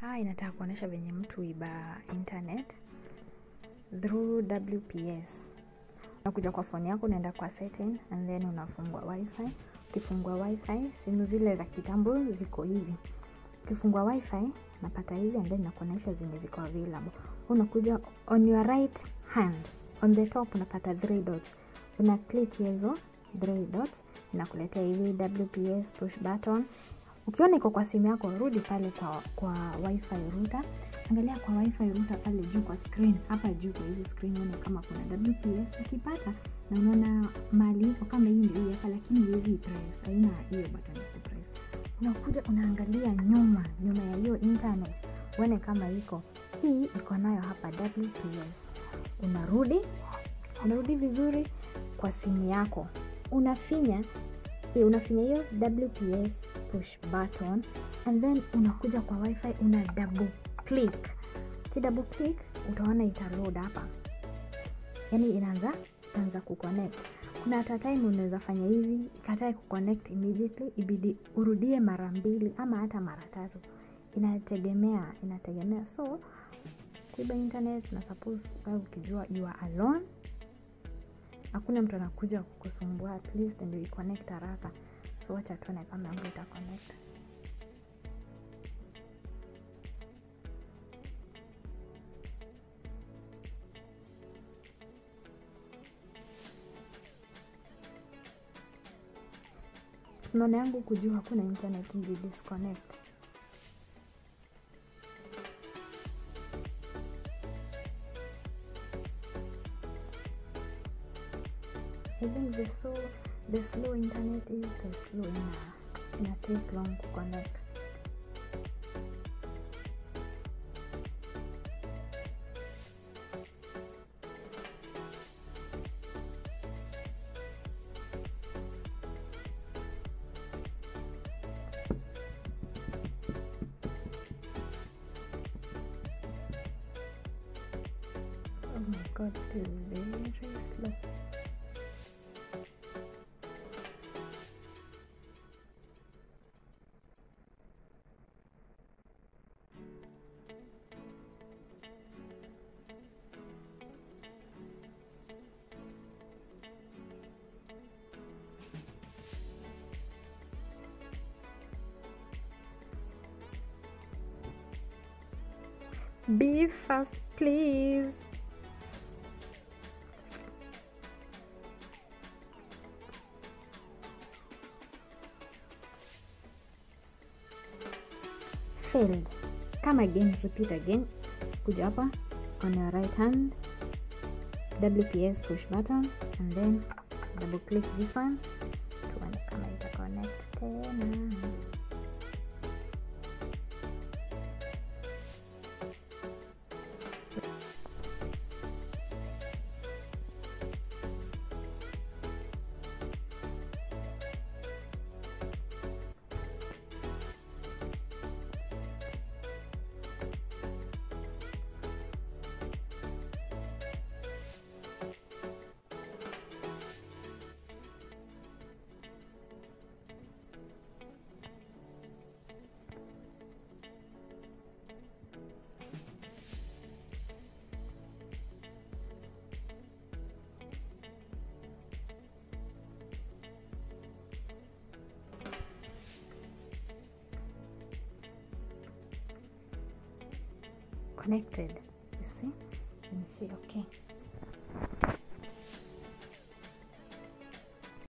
haya inataka kuonyesha venye mtu iba internet through wps unakuja kwa phone yako unaenda kwa setting and then unafungua wifi ukifungua wifi simu zile za kitambo ziko hivi ukifungua wifi napata hivi and then nakuonyesha zenye ziko available unakuja on your right hand on the top unapata three dots una click hizo three dots inakuletea hivi wps push button ukiona iko kwa simu yako rudi pale kwa kwa wifi router angalia kwa wifi router pale juu kwa screen hapa juu kwa hizi screen uone kama kuna wps ukipata na unaona mali iko kama hii ndio hapa lakini huwezi press haina hiyo button ya kupress unakuja unaangalia nyuma nyuma ya hiyo internet uone kama iko hii iko nayo hapa wps unarudi unarudi vizuri kwa simu yako unafinya eh, unafinya hiyo wps push button and then unakuja kwa wifi una double click kidouble click utaona itaload hapa yani inaanza itaanza kuconnect kuna hata time unaweza fanya hivi ikatae kuconnect immediately ibidi urudie mara mbili ama hata mara tatu inategemea inategemea so kuiba internet na suppose wewe ukijua you are alone hakuna mtu anakuja kukusumbua at least ndio iconnect haraka so wacha tuone kama yangu itaconnect unaona yangu kujua hakuna internet ili disconnect I think the slow, the slow internet is the slow ina, ina take long to connect. Oh my god, it is very slow. Be fast, please. Failed. Come again, repeat again. Kuja hapa on your right hand, WPS push button, and then double click this one. Tuone kama ita connect tena. connected you see let me see okay